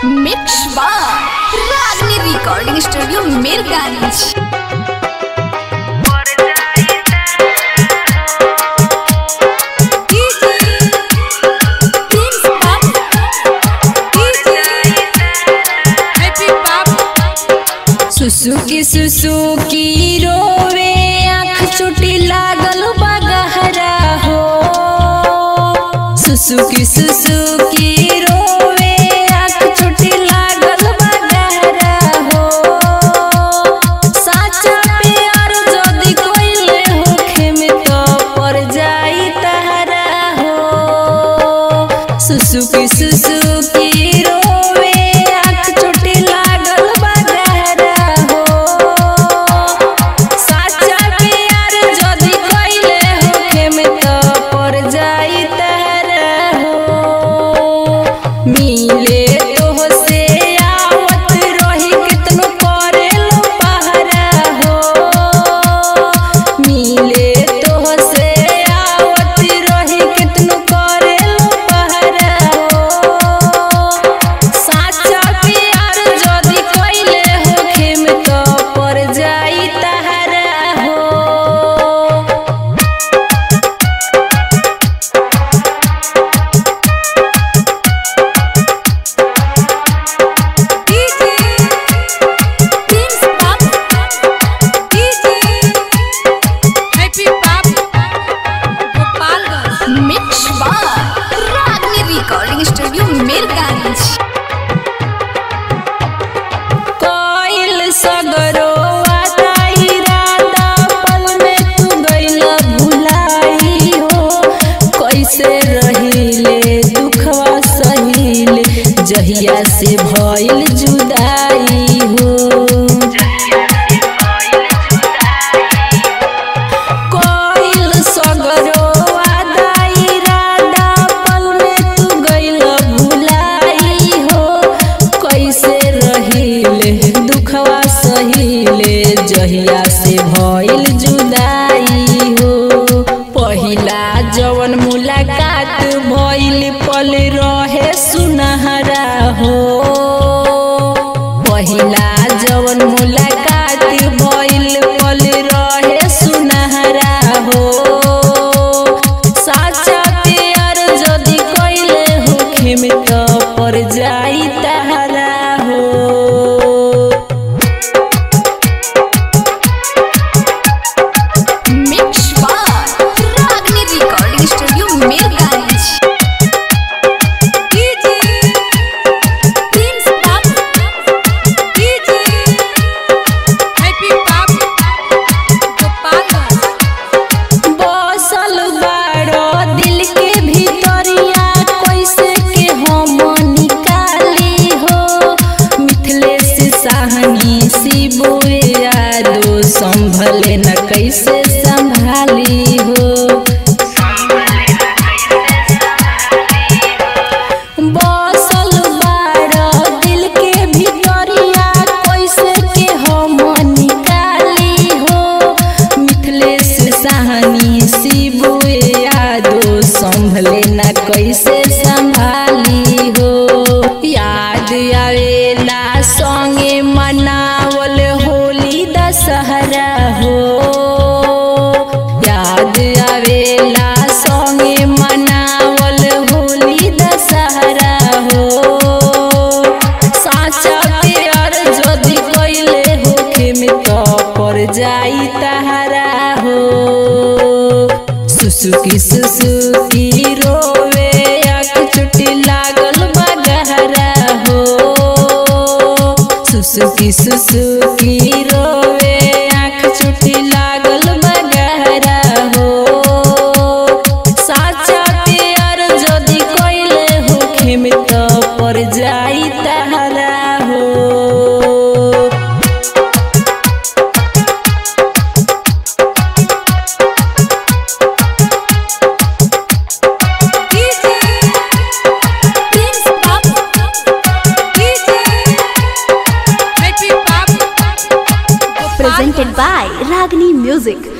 Mix बार रागनी recording studio Mirganj सुसुकी सुसुकी रोवे आँख चोटी लागल बगहरा हो सुसुकी सुसुकी रोवे आँख चोटी लागल बगहरा हो साचा प्यार जदी कोइले होखे में तो पर जाई तहरा हो सुसुकी सुसुकी रोवे आँख चोटी लागल बगहरा हो साचा प्यार जदी कोइले होखे में तो पर जाई तहरा हो मिले तोहसे आवत रही कितनो करेलो पहरा हो मिले तोहसे आवत रही कितनो करेलो पहरा हो साचा प्यार जदी कोइले होखे में तो पर जाई तहरा हो मिक्स बार रागनी रिकॉर्डिंग स्टूडियो मीरगंज कोइल सगरो वाताई राधा पल में तू गइला भुलाई हो कैसे रहिले दुखवा सहिले जहिया से भइल जुदाई हो कोइल सगरो वादाई राधा पल में तू गइला भुलाई हो कैसे रहिले दुखवा सहिले जहिया से भइल जुदाई हो पहिला जवन मुलाकात भइल पल रहे सुनहरा हो पहिला जवन मुलाकात भइल पल रहे सुनहरा हो साचा प्यार जदी कइले होखे में तो पर जाई तहरा हो मिक्स बार रागनी रिकॉर्डिंग स्टूडियो मीरगंज बसल बाड़ो दिल के भीतरिया कैसे के हम निकाली हो मिथिलेश साहनी शिबुए यादो संभले न कैसे संभाली हो बसल बाड़ो दिल के भीतरिया कैसे के हम निकाली हो मिथिलेश साहनी शिबुए यादो संभले न कैसे संभाली हो याद आवेला संगे मनावल होली दशहरा हो याद आवेला संगे मनावल होली दशहरा हो साचा प्यार जदी कइले होखे में तो पर जाई तहरा हो सुसुकी सुसुकी रोवे आँख चुटी लागल बगहरा हो सुसुकी सुसुकी रोवे आँख चुटी लागल बगहरा हो साचा प्यार जदी कइले होखे में तो पर जाई तहरा हो presented by Ragini Music.